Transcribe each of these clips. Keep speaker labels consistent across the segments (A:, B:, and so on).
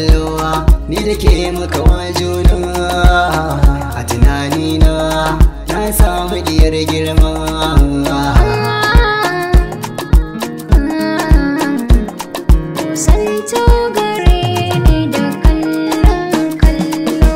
A: kallowa ni da ke muka wa juna a tunanina na samu diyar girma
B: Santo gare ni da kallon kallo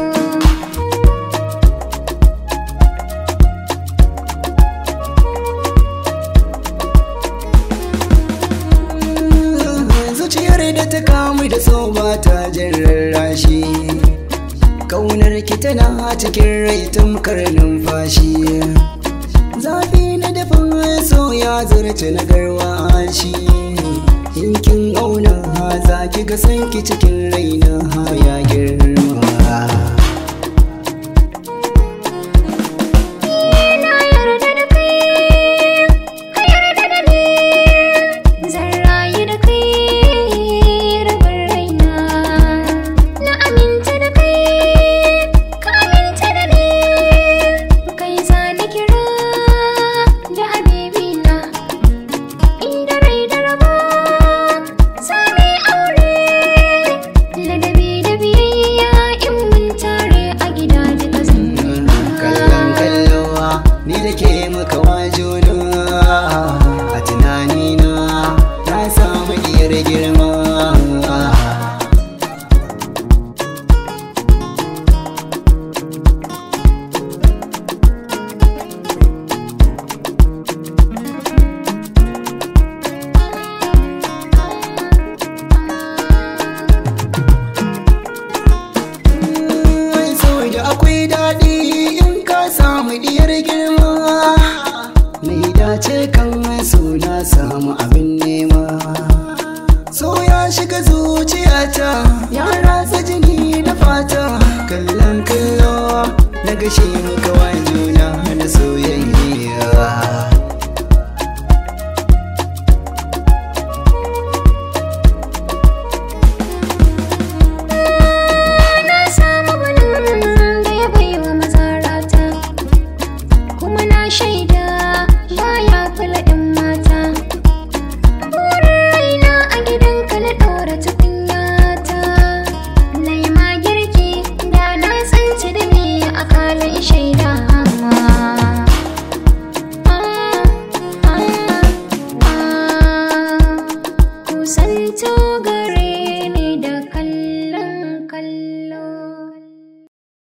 A: zuciyar da ta kamu da so ba ta jin rarrashi kaunar ki tana cikin rai tamkar numfashi zafi na dafin so ya zarce na garwashi in kin auna za ki ga sanki cikin raina ya girma
B: Na yarda da kai, ka yarda da ni Zan rayu da kai rabin raina Na aminta da kai, ka aminta da ni Kai za na kira da habibina Inda rai da rabo, za mu yi aure Ladabi da biyayya in mun tare a gida duka zan
A: kallon kallowa ni da ke muka wa juna a tunanina na samu iyar girma Ai, saboda akwai daɗi in ka samu diyar girma mai dace kan so na samu a